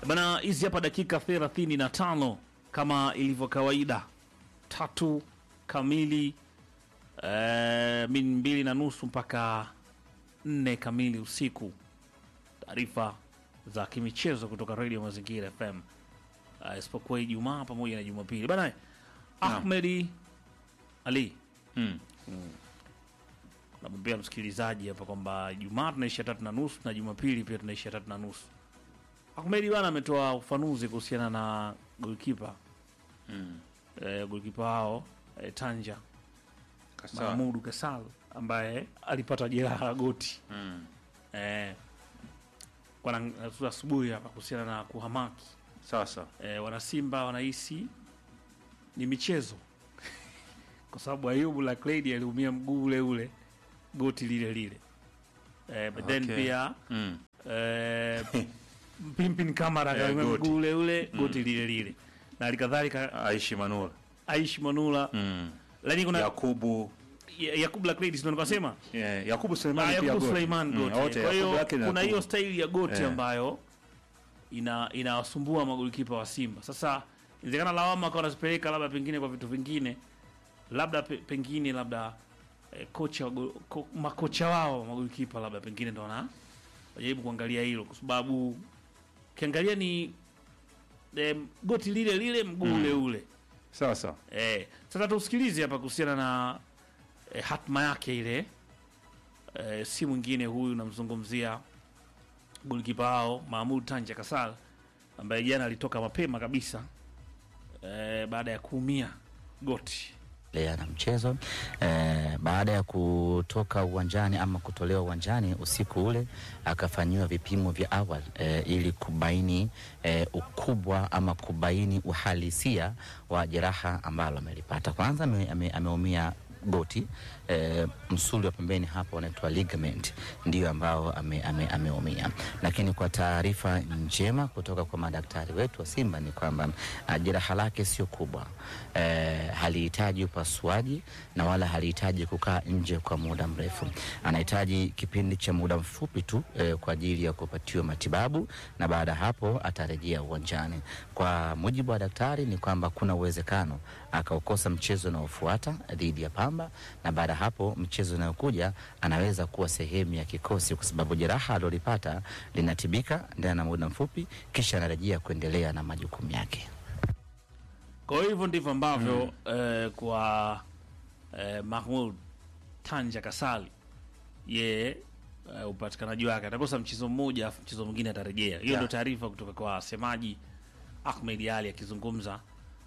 Bana, hizi hapa dakika 35 kama ilivyo kawaida, tatu kamili eh, min mbili na nusu mpaka nne kamili usiku. Taarifa za kimichezo kutoka Radio Mazingira FM uh, isipokuwa Ijumaa pamoja na Jumapili bana. Ahmedi Ali Mm. namwambia msikilizaji hapa kwamba Ijumaa tunaisha tatu na nusu na Jumapili pia tunaisha tatu na nusu. Ahmedi bana ametoa ufanuzi kuhusiana na golkipa Mm. eh, golkipa wao eh, Tanja Kasa. Mahmudu Kasal ambaye alipata jeraha la goti Mm. eh, wana asubuhi hapa kuhusiana na kuhamaki Sasa. eh, wanasimba wanahisi ni michezo kwa sababu Ayubu Black Lady aliumia mguu ule ule goti lile lile eh, but then Okay. pia Mm. eh, Pimpin Kamara Eh, akaumia goti. mguu ule ule goti lile lile na halikadhalika Aishi Manula. Aishi Manula Mm. lakini kuna Yakubu Ya- Yakubu Black Lady ndio nikasema yeah. Yakubu Ah, Suleiman pia Yakubu goti. Suleiman Mm, goti. wote, Kwa hiyo Yakubu yake na kuna hiyo Yakubu. staili ya goti Eh. ambayo ina inawasumbua magolikipa wa Simba. Sasa inawezekana lawama kwa wanazipeleka labda pengine kwa vitu vingine, labda pe, pengine labda eh, kocha wa go- ko, makocha wao magolikipa labda pengine ndo wana wajaribu kuangalia hilo, kwa sababu ukiangalia ni eh, goti lile lile mguu ule ule Sasa. Eh, sasa tusikilize hapa kuhusiana na eh, hatma yake ile. Eh, si mwingine huyu namzungumzia golikipa wao Mahmud Tanja Kasal ambaye jana alitoka mapema kabisa eh, baada ya kuumia goti. endelea na mchezo eh, baada ya kutoka uwanjani ama kutolewa uwanjani usiku ule akafanyiwa vipimo vya awali eh, ili kubaini eh, ukubwa ama kubaini uhalisia wa jeraha ambalo amelipata. Kwanza ame- ame- ameumia goti eh, msuli wa pembeni hapa unaitwa ligament ndio ambao ame, ame, ameumia, lakini kwa taarifa njema kutoka kwa madaktari wetu wa Simba ni kwamba ah, jeraha lake sio kubwa eh, halihitaji upasuaji na wala halihitaji kukaa nje kwa muda mrefu. Anahitaji kipindi cha muda mfupi tu eh, kwa ajili ya kupatiwa matibabu na baada ya hapo atarejea uwanjani. Kwa mujibu wa daktari ni kwamba kuna uwezekano akaukosa mchezo unaofuata dhidi ya Pamba na baada ya hapo mchezo unayokuja anaweza kuwa sehemu ya kikosi, kwa sababu jeraha alilolipata linatibika ndani ya muda mfupi, kisha anarejea kuendelea na majukumu yake. Kwa hivyo ndivyo ambavyo eh, kwa eh, Mahmud Tanja Kasali yeye eh, upatikanaji wake atakosa mchezo mmoja afu mchezo mwingine atarejea. Hiyo Yeah. ndio taarifa kutoka kwa semaji Ahmed Ali akizungumza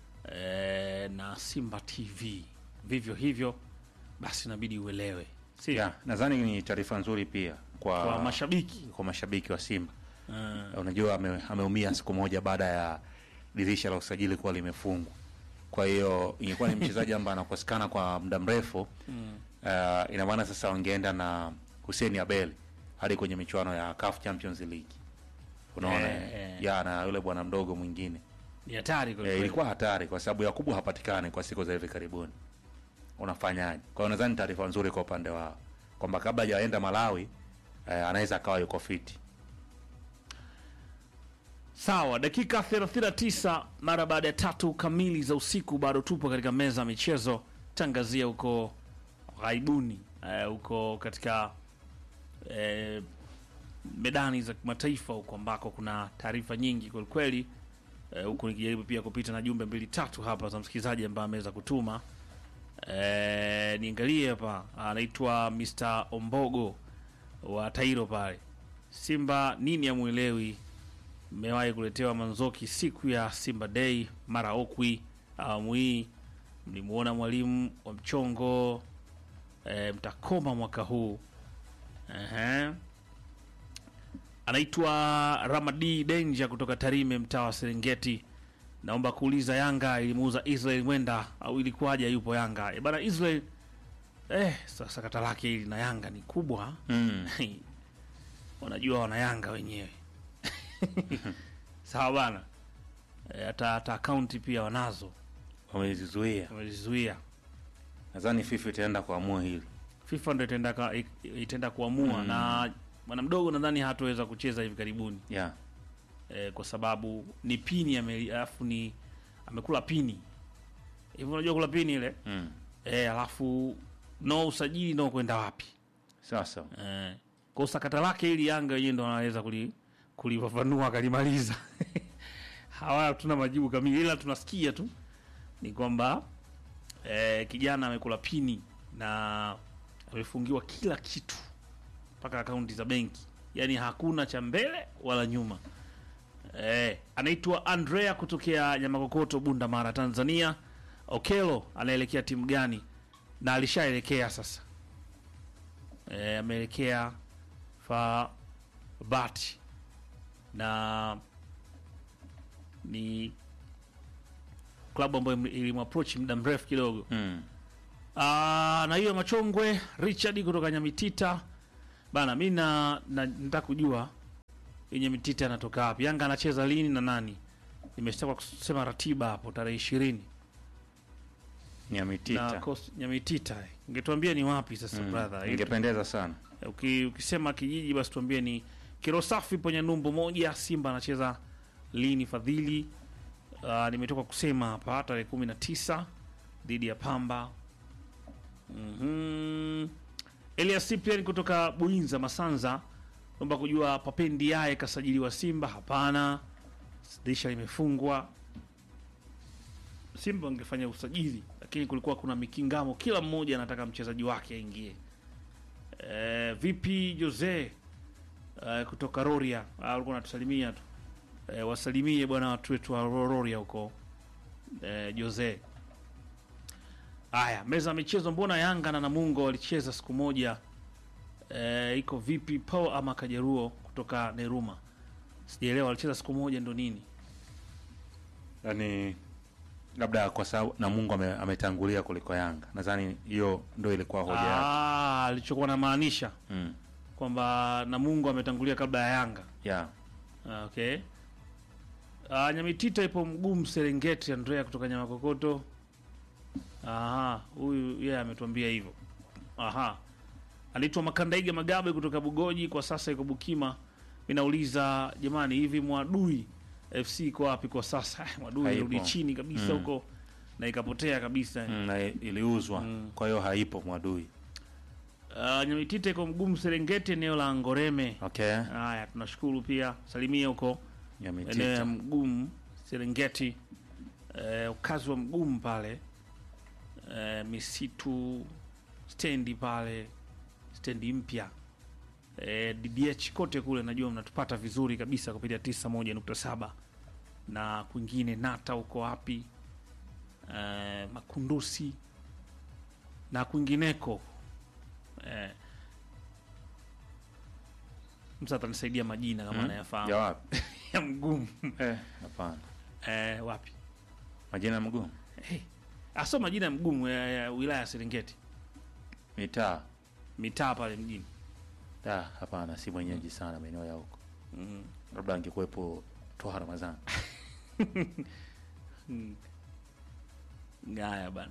eh, na Simba TV. Vivyo hivyo basi inabidi uelewe, si Yeah, nadhani ni taarifa nzuri pia kwa, kwa mashabiki kwa mashabiki wa Simba. Eh, Unajua ame, ameumia siku moja baada ya dirisha la usajili kuwa limefungwa. Kwa hiyo ingekuwa ni mchezaji ambaye anakosekana kwa muda mrefu mm. uh, ina maana sasa wangeenda na Hussein Abel hadi kwenye michuano ya CAF Champions League. Unaona Eh, eh. ya na yule bwana mdogo mwingine ni hatari kweli e, kweli. ilikuwa hatari kwa sababu Yakubu hapatikani kwa siku za hivi karibuni. Unafanyaje? Kwa hiyo nadhani taarifa nzuri kwa upande wao kwamba kabla hajaenda Malawi eh, anaweza akawa yuko fiti. Sawa, dakika 39 mara baada ya tatu kamili za usiku, bado tupo katika meza ya michezo, tangazia huko ghaibuni, eh, huko katika eh, medani za kimataifa huko ambako kuna taarifa nyingi kwelikweli, eh, huku nikijaribu pia kupita na jumbe mbili tatu hapa za msikilizaji ambaye ameweza kutuma eh, niangalie hapa, anaitwa Mr Ombogo wa Tairo pale. Simba nini amwelewi mmewahi kuletewa Manzoki siku ya Simba Day mara Okwi awamu hii mlimuona mwalimu wa mchongo e, mtakoma mwaka huu Ehe. Anaitwa Ramadi Denja kutoka Tarime, mtaa wa Serengeti. Naomba kuuliza Yanga ilimuuza Israel Mwenda au ilikuwaje? Yupo Yanga e bana Israel. Eh, sasa sakata lake hili na Yanga ni kubwa Mm. wanajua wana Yanga wenyewe sawa bana Eh, hata hata akaunti pia wanazo Wamezizuia. wamezizuia Nadhani FIFA itaenda kuamua hili. FIFA ndo itaenda ka- itaenda kuamua na bwana mdogo nadhani hataweza kucheza hivi karibuni Yeah. eh, kwa sababu ni pini ame- alafu ni amekula pini hivi, unajua kula pini ile Mm. eh, alafu no usajili no kwenda wapi Sasa eh, kwa sakata lake ili Yanga wenyewe ndo wanaweza kuli kulifafanua akalimaliza. Hawa hatuna majibu kamili, ila tunasikia tu ni kwamba eh, kijana amekula pini na amefungiwa kila kitu mpaka akaunti za benki, yaani hakuna cha mbele wala nyuma. Eh, anaitwa Andrea kutokea Nyamakokoto, Bunda Mara, Tanzania. Okelo anaelekea timu gani? Na alishaelekea sasa eh, ameelekea Fabati na ni klabu ambayo ilimapproach muda mrefu kidogo. mm. Ah, na hiyo machongwe Richard kutoka Nyamitita bana, mi na na- nataka kujua hii Nyamitita anatoka wapi? Yanga anacheza lini na nani? Nimeshtaka kusema ratiba hapo tarehe ishirini na Nyamitita Coast- Nyamitita. Ingetuambia ni wapi sasa Mm. brother? Ili- ingependeza sana Uki, ukisema kijiji basi tuambie ni Kirosafi penye numbu moja. Simba anacheza lini Fadhili? Uh, nimetoka kusema hapa tarehe kumi na tisa dhidi ya Pamba. mm Elias Cyprian kutoka Buinza Masanza, naomba kujua Papendi yaye kasajiliwa Simba? Hapana, dirisha limefungwa. Simba wangefanya usajili, lakini kulikuwa kuna mikingamo, kila mmoja anataka mchezaji wake aingie. Eh, vipi Jose eh, kutoka Roria Ah, alikuwa anatusalimia tu eh, wasalimie bwana watu wetu wa Ro- Roria huko eh, Jose. Haya, meza ya michezo, mbona Yanga na Namungo walicheza siku moja eh, iko vipi? Paul ama Kajeruo kutoka Neruma, sijaelewa walicheza siku moja ndo nini? yani labda kwa sababu na Mungu ame, ametangulia kuliko Yanga. Nadhani hiyo ndio ilikuwa hoja yake. Ah, alichokuwa namaanisha Mm. kwamba Namungo ametangulia kabla ya Yanga. Yeah. Ah, Okay. Uh, Nyamitita ipo mgumu Serengeti. Andrea kutoka Nyamakokoto. Aha, huyu yeye ametuambia hivyo. Aha, anaitwa Makandaiga Magabe kutoka Bugoji, kwa sasa iko Bukima. Mimi nauliza jamani, hivi Mwadui FC iko wapi kwa sasa? Eh, Mwadui Haipo. irudi chini kabisa Mm. huko na ikapotea kabisa. Mm, na iliuzwa Mm. kwa hiyo haipo Mwadui. Uh, Nyamitita iko mgumu Serengeti, eneo la Ngoreme. Okay. Haya, tunashukuru pia, salimia huko eneo ya Nyamitita. Mgumu Serengeti, eh, ukazi wa Mgumu pale eh, misitu stendi pale stendi mpya eh, DDH kote kule, najua mnatupata vizuri kabisa kupitia tisa moja nukta saba na kwingine Nata huko wapi eh, Makundusi na kwingineko eh, msa atanisaidia majina kama Mm. anayafahamu Ya wapi? ya Mgumu Eh, hapana. eh, wapi Majina mgumu. hey. aso majina ya Mgumu ya, ya wilaya ya Serengeti Mitaa. mitaa pale mjini Da, hapana, si mwenyeji sana maeneo ya huko. mm. Labda angekuwepo Toha Ramadhani. Ngaya bana.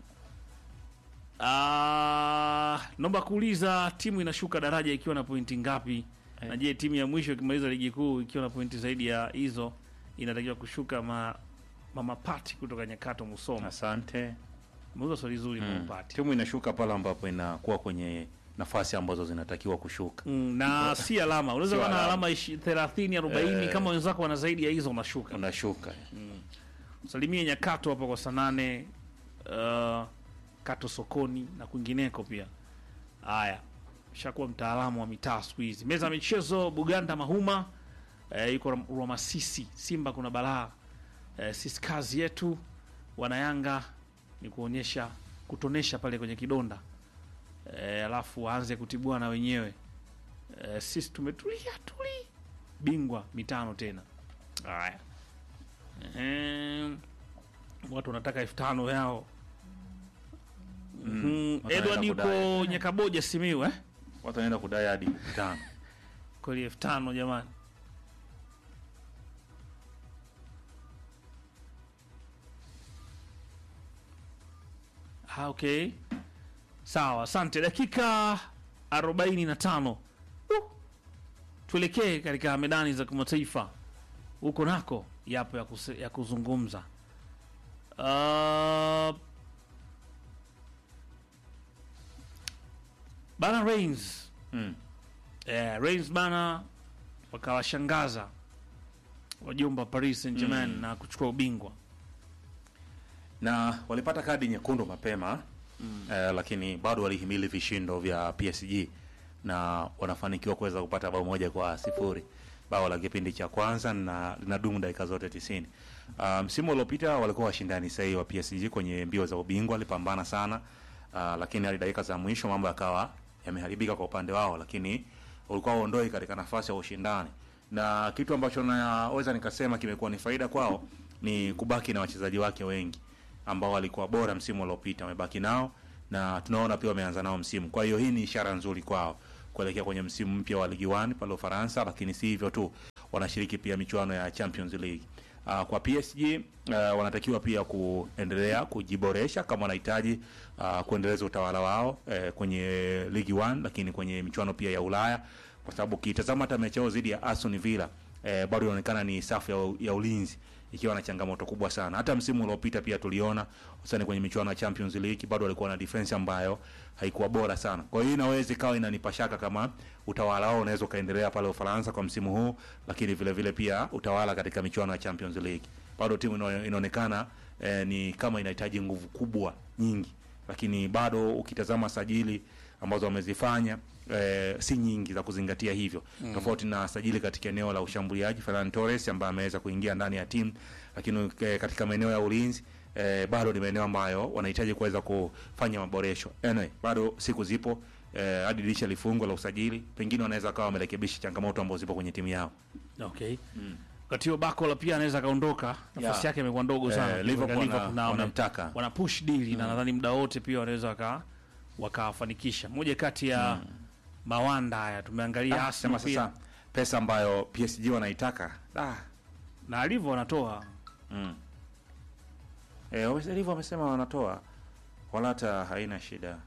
Ah, naomba kuuliza timu inashuka daraja ikiwa na pointi ngapi? Eh. Na je, timu ya mwisho ikimaliza ligi kuu ikiwa na pointi zaidi ya hizo inatakiwa kushuka ma Mama Pati kutoka Nyakato Musoma. Asante. Mauza swali zuri Mama Mm. Pati. Timu inashuka pale ambapo inakuwa kwenye nafasi ambazo zinatakiwa kushuka. Mm, na si alama. Unaweza Sio kuwa na alama. alama ishi- 30 40 Eh. kama wenzako wana zaidi ya hizo unashuka. Unashuka. Salimie Nyakato hapo kwa Sanane, uh, Kato sokoni na kwingineko pia. Haya, shakuwa mtaalamu wa mitaa siku hizi. Meza ya michezo Buganda Mahuma eh, yuko Ram- Rwamasisi. Simba kuna balaa eh, sisi kazi yetu wanayanga ni kuonyesha kutonesha pale kwenye kidonda eh, alafu waanze kutibuana wenyewe eh, sisi tumetulia tuli bingwa mitano tena. Haya. Ehem. watu wanataka elfu tano yao mm. watu Edward wanaenda yuko kudai. Nyakaboja Simiu eh? Watu wanaenda kudai hadi tano. kweli elfu tano jamani Ah, okay sawa asante dakika arobaini na tano uh. tuelekee katika medani za kimataifa huko nako yapo ya, kuse, ya kuzungumza uh, bana Reigns Mm. eh, Reigns bana wakawashangaza wajumba Paris Saint Germain Mm. na kuchukua ubingwa na walipata kadi nyekundu mapema mm. eh, lakini bado walihimili vishindo vya PSG na wanafanikiwa kuweza kupata bao moja kwa sifuri bao la kipindi cha kwanza na linadumu dakika zote tisini. Uh, msimu uliopita walikuwa washindani sahihi wa PSG kwenye mbio za ubingwa, walipambana sana uh, lakini hadi dakika za mwisho mambo yakawa yameharibika kwa upande wao, lakini ulikuwa uondoi katika nafasi ya ushindani, na kitu ambacho naweza nikasema kimekuwa ni faida kwao ni kubaki na wachezaji wake wengi ambao walikuwa bora msimu uliopita, wamebaki nao na tunaona pia wameanza nao msimu. Kwa hiyo hii ni ishara nzuri kwao kuelekea kwenye msimu mpya wa Ligue 1 pale Ufaransa, lakini si hivyo tu, wanashiriki pia michuano ya Champions League. Uh, kwa PSG uh, wanatakiwa pia kuendelea kujiboresha kama wanahitaji uh, kuendeleza utawala wao uh, kwenye Ligue 1 lakini kwenye michuano pia ya Ulaya, kwa sababu ukitazama hata mechi yao dhidi ya Aston Villa eh, bado inaonekana ni safu ya, ya ulinzi ikiwa na changamoto kubwa sana. Hata msimu uliopita pia tuliona hususani kwenye michuano ya Champions League bado walikuwa na defense ambayo haikuwa bora sana. Kwa hiyo inaweza ikawa inanipa shaka kama utawala wao unaweza ukaendelea pale Ufaransa kwa msimu huu, lakini vile vile pia utawala katika michuano ya Champions League. Bado timu ino- inaonekana eh, ni kama inahitaji nguvu kubwa nyingi, lakini bado ukitazama sajili ambazo wamezifanya eh, si nyingi za kuzingatia hivyo mm. tofauti na sajili katika eneo la ushambuliaji Ferran Torres ambaye ameweza kuingia ndani ya timu, lakini eh, katika maeneo ya ulinzi eh, bado ni maeneo ambayo wanahitaji kuweza kufanya maboresho. Anyway, bado siku zipo eh, hadi dirisha lifungwe la usajili, pengine wanaweza kawa wamerekebisha changamoto ambazo zipo kwenye timu yao. okay wakati huo Bakola pia anaweza kaondoka, nafasi Yeah. yake imekuwa ndogo sana. Eh, Liverpool Liverpool wana- na wame- wanamtaka. wana push deal na nadhani muda wote pia wanaweza waka wakafanikisha moja kati ya mawanda haya tumeangalia Ah, Arsenal sema pia sasa pesa ambayo PSG wanaitaka ah, na alivyo wanatoa Mm. Eh, wame- hivyo wamesema wanatoa wala hata haina shida.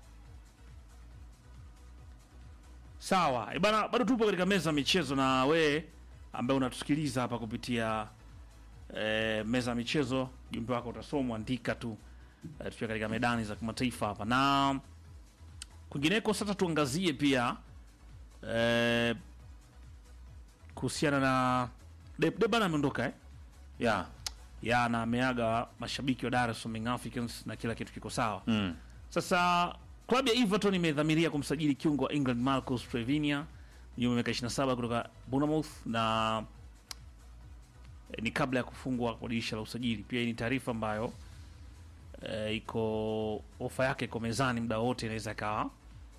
sawa. Eh, bana, bado tupo katika meza ya michezo na we ambaye unatusikiliza hapa kupitia eh, meza ya michezo, jumbe wako utasomwa, andika tu eh, tukiwa katika medani za kimataifa hapa na kwingineko. Sasa tuangazie pia eh, kuhusiana na De, De bana ameondoka eh? Yeah. ya na ameaga mashabiki wa Dar es Salaam Young Africans na kila kitu kiko sawa. Mm. Sasa klabu ya Everton imedhamiria kumsajili kiungo wa England Marcus Trevinia mwenye umri wa miaka 27 kutoka Bournemouth na eh, ni kabla ya kufungwa kwa dirisha la usajili. Pia hii ni taarifa ambayo eh, iko ofa yake iko mezani, muda wote inaweza ikawa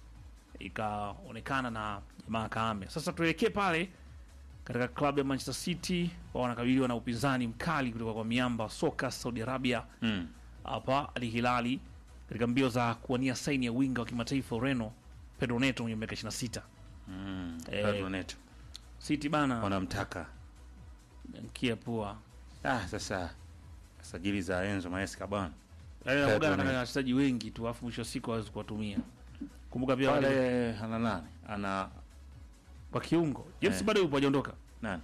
ikaonekana na jamaa kaame. Sasa tuelekee pale katika klabu ya Manchester City, wao wanakabiliwa na upinzani mkali kutoka kwa miamba wa soka Saudi Arabia Mm. hapa Al Hilali katika mbio za kuwania saini ya winga wa kimataifa Ureno Pedro Neto mwenye miaka 26. Mm. Eh, Pedro Neto. City bana Wanamtaka. mkia pua. Ah, sasa sajili za Enzo Maesca bwana. Yaani Pedro anakuwa anataka Neto. wachezaji wengi tu afu mwisho wa siku hawezi kuwatumia. Kumbuka pia wale Pale ana nani? Ana kwa kiungo. James Eh. bado yupo hajaondoka. nani?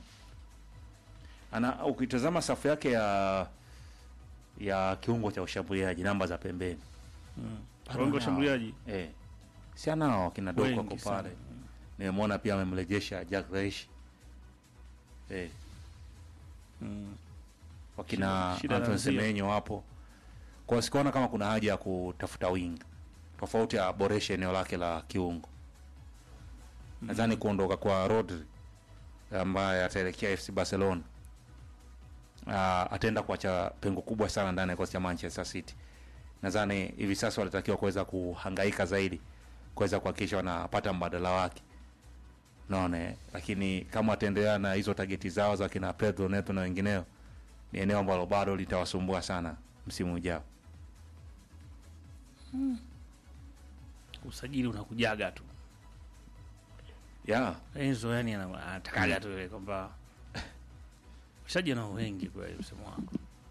Ana ukitazama safu yake ya ya kiungo cha ushambuliaji namba za pembeni. Bado Kiungo anao. shambuliaji. Eh. Si anao kina Doko Wengi wako sana. pale. Nimemwona pia amemrejesha Jack Grealish. Eh. Mm. wakina Shida- shida Antoine inaanzia. Semenyo wapo kwa sikuona kama kuna haja ya kutafuta wing tofauti aboreshe eneo lake la kiungo nadhani kuondoka kwa Rodri ambaye ataelekea FC Barcelona uh, ataenda kuacha pengo kubwa sana ndani ya kikosi cha Manchester City nadhani hivi sasa walitakiwa kuweza kuhangaika zaidi kuweza kuhakikisha wanapata mbadala wake naona eh? lakini kama wataendelea na hizo tageti zao za kina Pedro Neto na wengineo ni eneo ambalo bado litawasumbua sana msimu ujao. Usajili unakujaga tu. Yeah. Enzo yani ana- anatakaga tu ile kwamba wachezaji nao wengi kweli msemo wangu.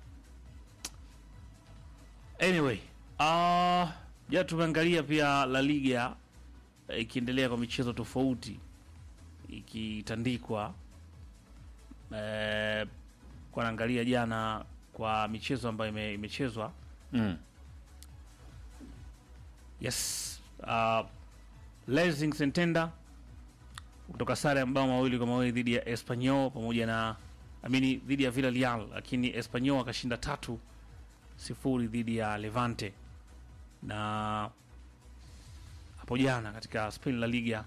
Anyway, uh, ja tumeangalia pia La Liga eh, ikiendelea kwa michezo tofauti ikitandikwa eh, kwa naangalia jana kwa michezo ambayo ime, imechezwa Mm. yes uh, Lezing Sentenda kutoka sare ya mabao mawili kwa mawili dhidi ya Espanyol pamoja na amini dhidi ya Villarreal, lakini Espanyol akashinda tatu sifuri dhidi ya Levante. Na hapo jana katika Spain La Liga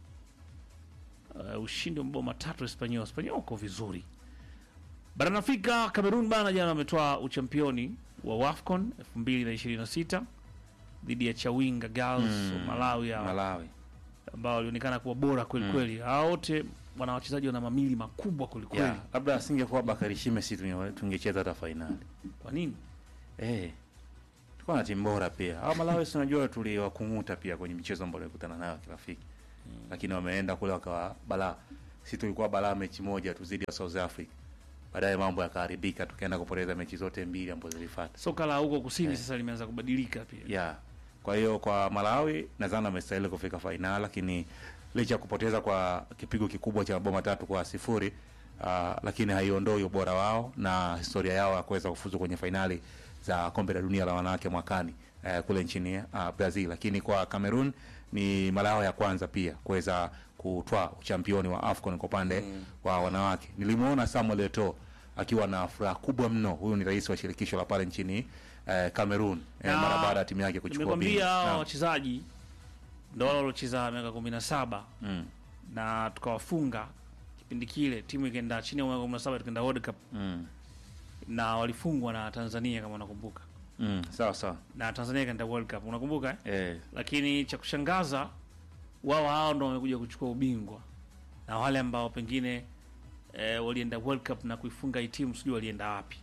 uh, ushindi wa mabao matatu Espanyol. Espanyol uko vizuri barani Afrika. Cameroon bana jana wametoa uchampioni wa WAFCON 2026 dhidi ya Chawinga Girls Mm. wa Malawi ya Malawi. ambao walionekana kuwa bora kweli kweli. Hao wote wana wachezaji wana mamili makubwa kweli kweli. Yeah, labda asingekuwa Bakari Shime si tunge- tungecheza hata fainali. Kwa nini? Eh. Tulikuwa na timu bora pia. Hao Malawi si unajua tuliwakunguta pia kwenye michezo ambayo tulikutana nayo kirafiki. Lakini wameenda kule wakawa balaa. Si tulikuwa balaa mechi moja tu dhidi ya South Africa. Baadaye mambo yakaharibika tukaenda kupoteza mechi zote mbili ambazo zilifuata. Soka la huko kusini sasa limeanza kubadilika pia. Yeah. Kwa hiyo kwa Malawi nadhani amestahili kufika fainali, lakini licha ya kupoteza kwa kipigo kikubwa cha mabao matatu kwa sifuri uh, lakini haiondoi ubora wao na historia yao ya kuweza kufuzu kwenye fainali za kombe la dunia la wanawake mwakani uh, kule nchini uh, Brazil. Lakini kwa Cameroon ni mara yao ya kwanza pia kuweza kutwaa uchampioni wa AFCON kwa upande mm. wa wanawake. Nilimuona Samuel Eto'o akiwa na furaha kubwa mno. Huyu ni rais wa shirikisho la pale nchini eh, Cameroon eh, Na mara baada ya timu yake kuchukua Nimekwambia bingwa. hao Naam. wachezaji ndio wale waliocheza miaka kumi na saba Mm, na tukawafunga kipindi kile, timu ikaenda chini ya miaka kumi na saba tukaenda World Cup mm, na walifungwa na Tanzania kama unakumbuka, mm, sawa sawa. na Tanzania ikaenda World Cup unakumbuka eh? Eh, Lakini cha kushangaza wao hao ndo wamekuja kuchukua ubingwa na wale ambao pengine eh, walienda World Cup na kuifunga hii timu sijui walienda wapi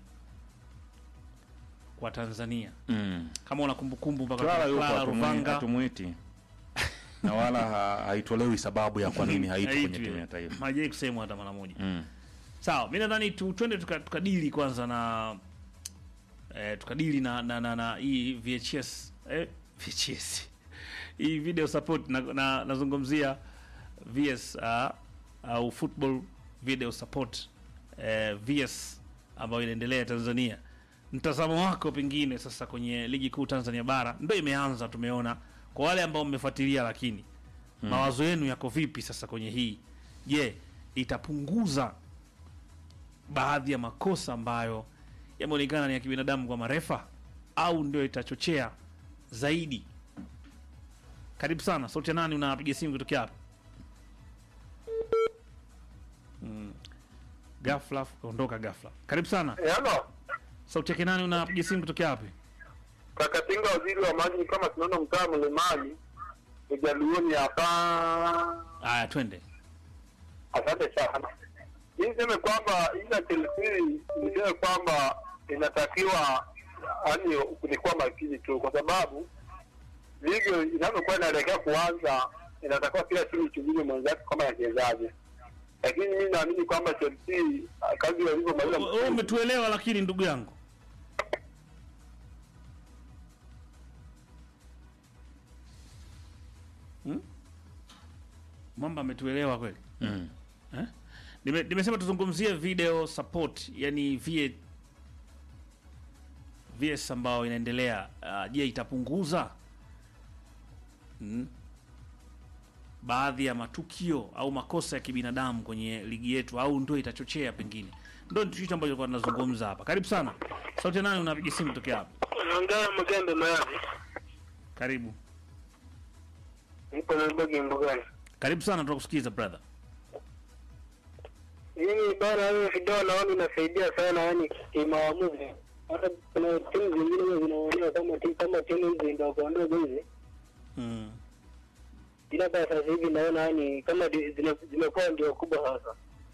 kwa Tanzania, mm. kama una kumbukumbu mpaka Clara kuna yupo Clara hatumwi- Ruvanga hatumwiti na wala ha, haitolewi sababu ya kwa nini haipo kwenye Haitwi. timu ya taifa. hajai kusemwa hata mara moja. Mm. Sawa, mi nadhani tu twende tuka- tukadili kwanza na eh, tukadili na na, na, na hii VHS eh, VHS hii video support na, na, nazungumzia VS uh, au football video support eh, VS ambayo inaendelea Tanzania. Mtazamo wako pengine sasa kwenye ligi kuu Tanzania bara ndio imeanza, tumeona kwa wale ambao mmefuatilia, lakini mawazo yenu yako vipi sasa kwenye hii? Je, itapunguza baadhi ya makosa ambayo yameonekana ni ya kibinadamu kwa marefa au ndio itachochea zaidi? Karibu sana. Sauti ya nani? Unapiga simu kutokea hapa? Mm. Ghafla kaondoka ghafla. Karibu sana. Halo, Sauti yake nani? Unapiga simu kutokea wapi? Kakatinga, waziri wa maji, kama tunaona mtaa mlimani ujaluoni hapa. Aya, twende. Asante sana. Hii niseme kwamba ila Chelsea niseme kwamba inatakiwa yani ni kuwa makini tu, kwa sababu ligi inavyokuwa inaelekea kuanza, inatakiwa kila timu ichunguze mwenzake kama anachezaje, lakini mimi naamini kwamba Chelsea ah, kazi walivyomaliza Wewe umetuelewa, lakini ndugu yangu hmm? Mwamba ametuelewa kweli Mm. eh? Nime, nimesema tuzungumzie video support, yani VA, VS ambayo inaendelea. Uh, je, itapunguza hmm? baadhi ya matukio au makosa ya kibinadamu kwenye ligi yetu au ndio itachochea pengine? Ndio kitu ambacho tulikuwa tunazungumza hapa. Karibu sana. Sauti ya nani unapiga simu tokea hapa? Naongea Mgembe Mayani, Karibu. nipo Nairobi mbugani. Karibu sana tunakusikiza brother. Mimi bana, hiyo video naona inasaidia sana, yani kimaamuzi. Hata kuna timu zingine huwa zinaonea kama timu kama timu hizi ndogo ndogo hizi, Mm. ila kwa sasa hivi naona yani kama di- zina- zimekuwa ndio kubwa sasa.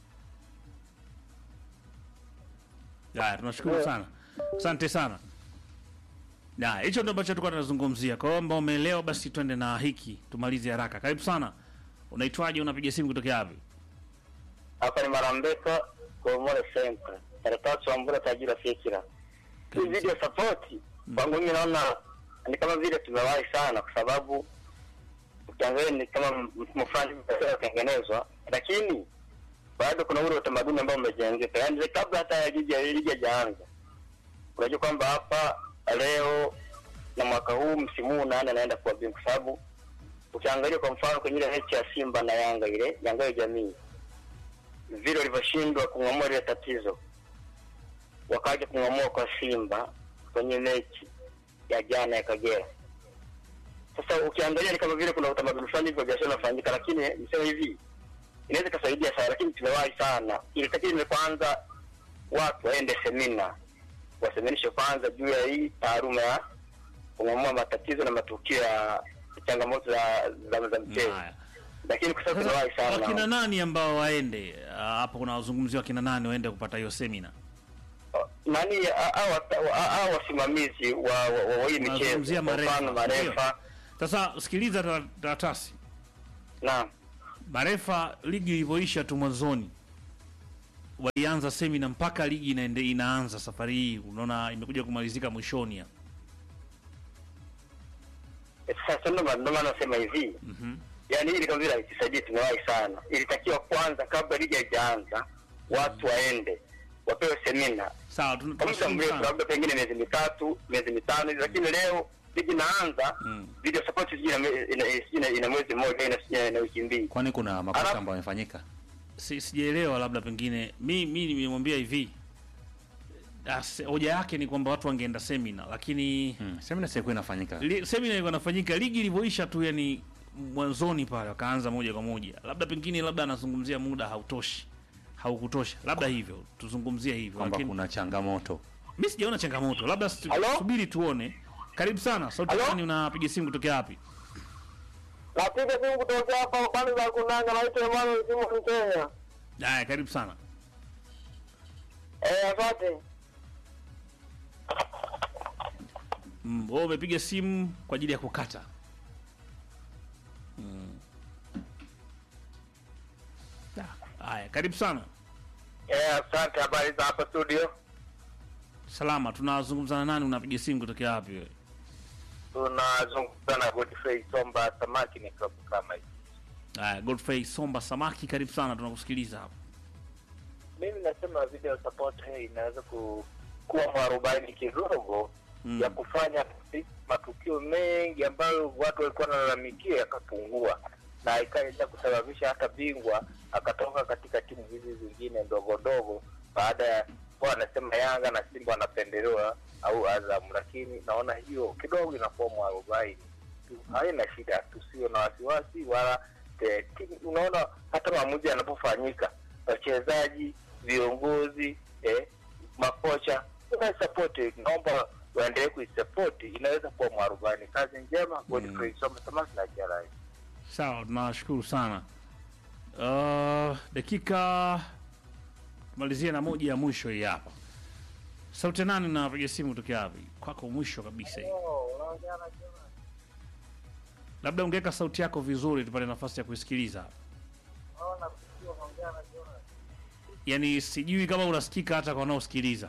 Haya, tunashukuru sana, asante sana. Na hicho ndio ambacho tulikuwa tunazungumzia. Kwa hiyo ambao umeelewa, basi twende na hiki tumalize haraka. Karibu sana. Unaitwaje? Unapiga simu kutokea wapi? Hapa ni Marambeka Komore Center. Karatasi wa Mbura Tajira Fikira. Hii Karibu video support kwangu mimi naona ni kama vile tumewahi sana kwa sababu ukiangalia ni kama mfumo fulani unatengenezwa lakini bado kuna ule utamaduni ambao umejengeka, yaani kabla hata ya ligi ligi haijaanza, unajua kwamba hapa leo na mwaka huu msimu huu nani anaenda kuwa bingwa, kwa sababu ukiangalia kwa mfano kwenye ile mechi ya Simba na Yanga ile Yanga ya jamii vile walivyoshindwa kung'amua ile tatizo, wakaja kung'amua kwa Simba kwenye mechi ya jana ya Kagera. Sasa ukiangalia ni kama vile kuna utamaduni fulani hivyo biashara unafanyika, lakini niseme hivi inaweza ikasaidia sana, lakini tumewahi sana. Ilitakiwa ime kwanza watu waende semina, waseminishe kwanza juu ya hii taaluma ya kung'amua matatizo na matukio ya changamoto za za, za mchezo, Haya. lakini kwa sababu tumewahi Sasa wakina sana nani ambao waende Ah, hapo? Kuna wazungumzi wakina nani waende kupata hiyo semina? nani hao wasimamizi wa wa- wa- wa hii michezo, Unazungumzia kwa mfano marefa, marefa Sasa sikiliza ta- taratasi na marefa, ligi ilivyoisha tu mwanzoni walianza semina mpaka ligi inaende, inaanza safari hii, unaona imekuja kumalizika mwishoni hapa. sasa ndo maana ndo maana nasema hivi Mhm. yani hili kama vile haitusaidia, tumewahi sana. Ilitakiwa kwanza, kabla ligi haijaanza, watu waende wapewe semina Sawa, tun- kwa muda tunashukuru mrefu, sana. labda pengine miezi mitatu, miezi mitano hivi, lakini leo ligi inaanza, Mm. video support sijui ina, ina, ina, ina mwezi mmoja ina, ina, ina wiki mbili. Kwani kuna makosa Alafu- ambayo yamefanyika? Si- sijaelewa, labda pengine mi mi nimemwambia hivi Ah, se- hoja yake ni kwamba watu wangeenda semina, lakini Hmm. Semina sikuwa inafanyika. li, semina ilikuwa inafanyika ligi ilivyoisha tu, yani mwanzoni pale wakaanza moja kwa moja, labda pengine labda anazungumzia muda hautoshi haukutosha, labda hivyo tuzungumzie hivyo, kwamba lakini kuna changamoto. mi sijaona changamoto, labda stu- Halo? subiri tuone. Karibu sana, sauti Halo? gani? Unapiga simu kutokea wapi? Napiga simu kutokea hapa pande za Kunanga, naitwa Emmanuel Simon Kenya. Haya, karibu sana. Eh, asante. Mm, wewe umepiga simu kwa ajili ya kukata. Mm. Ah, Haya, karibu sana. Eh, asante. Habari za hapa studio? Salama, tunazungumza na nani? Unapiga simu kutokea wapi wewe? Tunazungumza na Godfrey Somba Samaki, ni klabu kama hivi. Haya, Godfrey Somba Samaki, karibu sana, tunakusikiliza hapa. mimi nasema video support hii inaweza ku, kuwa mwarobaini kidogo Mm. ya kufanya matukio mengi ambayo watu walikuwa wanalalamikia yakapungua na ikaenda kusababisha hata bingwa akatoka katika timu hizi zingine ndogo ndogo baada ya kwa anasema Yanga na Simba wanapendelewa au Azam, lakini naona hiyo kidogo inakuwa mwarobaini tu, haina shida, tusio na wasiwasi wala te, timu- unaona hata maamuzi yanapofanyika, wachezaji, viongozi, eh, makocha unaisapoti, naomba waendelee kuisapoti, inaweza kuwa mwarobaini. Kazi njema, Godfrey Soma Samaki na Jarai. Sawa, tunashukuru sana. Uh, dakika tumalizie na moja ya mwisho hii hapa. Sauti ya nani? Unapiga simu kutokea wapi? Kwako mwisho kabisa hii. Labda ungeweka sauti yako vizuri tupate nafasi ya kuisikiliza. Yaani sijui kama unasikika hata kwa wanaosikiliza.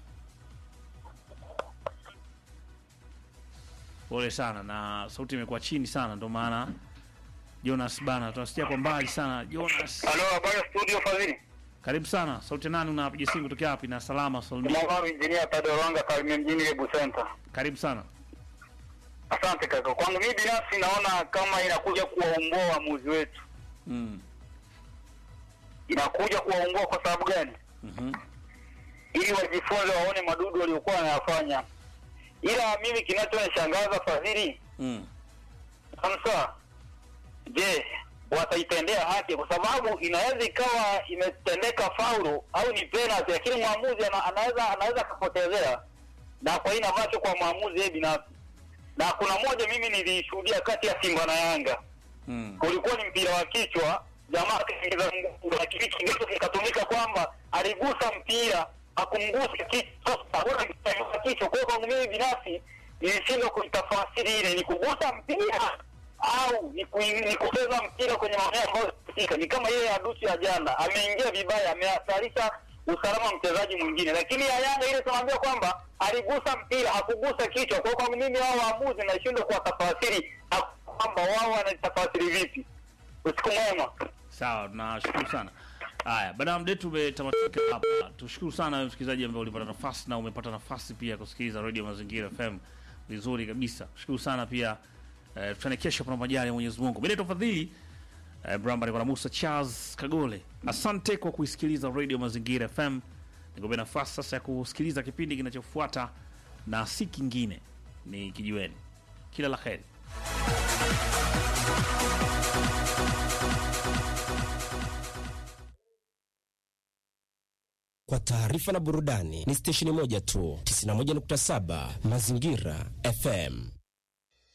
Pole sana na sauti imekuwa chini sana ndio maana Jonas bana tunasikia kwa mbali sana. Jonas, Halo, habari ya studio Fadhili. karibu sana. Sauti ya nani? Unapiga simu kutokea wapi? Na salama salimia. Mwamaru Injinia Tadoranga Karimia mjini Lebu Center. Karibu sana. Asante kaka. Kwangu mimi binafsi naona kama inakuja kuwaongoa waamuzi wetu, Mm. inakuja kuwaongoa kwa sababu gani? Mhm. ili wajifunze waone madudu waliokuwa wanayafanya. Ila mimi kinachonishangaza Fadhili, Mm. Hamsa, je, wataitendea haki? Kwa sababu inaweza ikawa imetendeka faulu au ni penalty, lakini mwamuzi ana, anaweza anaweza akapotezea, na kwa ina macho kwa mwamuzi yeye binafsi. Na kuna moja mimi nilishuhudia kati ya Simba na Yanga, Mm. ulikuwa ni mpira wa kichwa, jamaa akaingiza mguu, lakini kigezo kikatumika kwamba aligusa mpira hakumgusa kichwa. Hakuna mpira wa kichwa. Kwa hiyo kwangu mimi binafsi nilishindwa kuitafasiri ile ni kugusa mpira au ni, ku, ni kucheza mpira kwenye maeneo ambayo sika. Ni kama yeye adusu ya jana ameingia vibaya, amehatharisha usalama wa mchezaji mwingine, lakini ya Yanga ile tunaambia kwamba aligusa mpira hakugusa kichwa. Kwa hiyo kwangu mimi hao waamuzi nashindwa kuwatafasiri na kwamba wao wanatafasiri vipi. Usiku mwema. Sawa, tunashukuru sana. Haya, baada ya mdetu umetamatika hapa. Tushukuru sana wewe msikilizaji ambaye ulipata nafasi na umepata nafasi pia kusikiliza Radio Mazingira FM vizuri kabisa. Shukuru sana pia eh, tutane kesho kwa majali ya Mwenyezi Mungu. Mimi naitwa Fadhili eh, Bramba niko na Musa Charles Kagole. Asante kwa kuisikiliza Radio Mazingira FM. Nikupe nafasi sasa ya kusikiliza kipindi kinachofuata na si kingine ni kijiweni. Kila la heri. Kwa taarifa na burudani ni stesheni moja tu, 91.7 Mazingira FM.